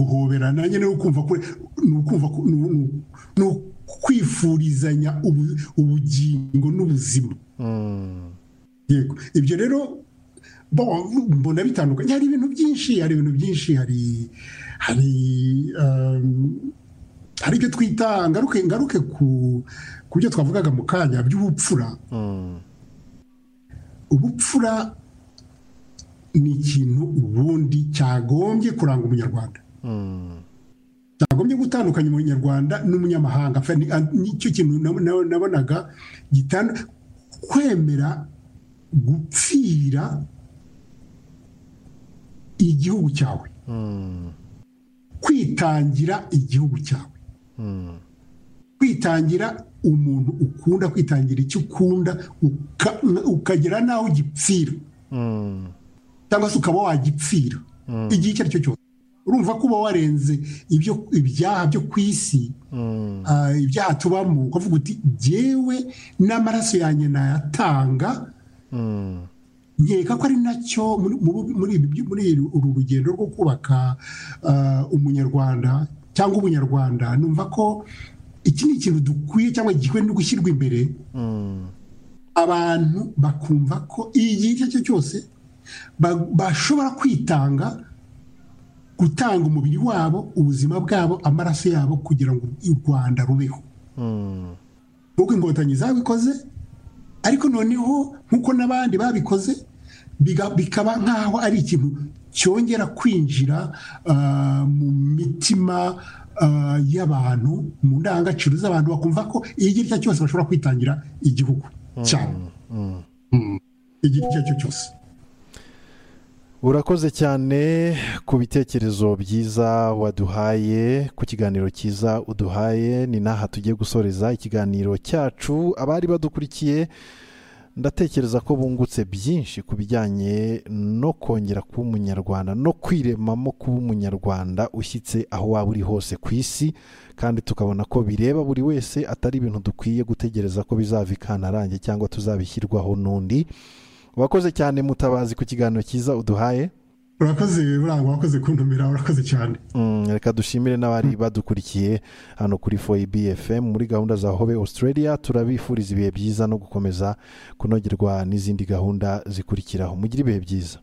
guhoberana nyine no kumva kure ni ukumva ni ukwifurizanya ubugingo n'ubuzima yego ibyo rero mbona bitandukanye hari ibintu byinshi hari ibintu byinshi hari hari hari ibyo twita ngaruke ngaruke ku byo twavugaga mu kanya by'ubupfura ubupfura ni ikintu ubundi cyagombye kuranga umunyarwanda cyagombye gutandukanya umunyarwanda n'umunyamahanga nicyo kintu nabonaga kwemera gupfira igihugu cyawe kwitangira igihugu cyawe kwitangira umuntu ukunda kwitangira icyo ukunda ukagera n'aho ugipfira cyangwa se ukaba wagipfira igihe icyo ari cyo cyose urumva ko uba warenze ibyaha byo ku isi ibyaha tubamo ukavuga uti ngewe n'amaraso yanjye nayatanga nkeka ko ari nacyo muri uru rugendo rwo kubaka umunyarwanda cyangwa ubunyarwanda numva ko iki ni ikintu dukwiye cyangwa gikwiye no gushyirwa imbere abantu bakumva ko igihe icyo ari cyo cyose bashobora kwitanga gutanga umubiri wabo ubuzima bwabo amaraso yabo kugira ngo u rwanda rubeho nk'uko inkotanyi zabikoze ariko noneho nk'uko n'abandi babikoze bikaba nk'aho ari ikintu cyongera kwinjira mu mitima y'abantu mu ndangagaciro z'abantu bakumva ko igihe icyo ari cyo cyose bashobora kwitangira igihugu cyabo igihe icyo ari cyo cyose urakoze cyane ku bitekerezo byiza waduhaye ku kiganiro cyiza uduhaye ni n'aha tugiye gusoreza ikiganiro cyacu abari badukurikiye ndatekereza ko bungutse byinshi ku bijyanye no kongera kuba umunyarwanda no kwiremamo kuba umunyarwanda ushyitse aho waba uri hose ku isi kandi tukabona ko bireba buri wese atari ibintu dukwiye gutegereza ko bizava ikantarange cyangwa tuzabishyirwaho n'undi wakoze cyane mutabazi ku kiganiro cyiza uduhaye urakoze buranga wakoze kuntumira urakoze cyane reka dushimire n'abari badukurikiye hano kuri foyibi efemu muri gahunda za hobe australia turabifuriza ibihe byiza no gukomeza kunogerwa n'izindi gahunda zikurikiraho mugire ibihe byiza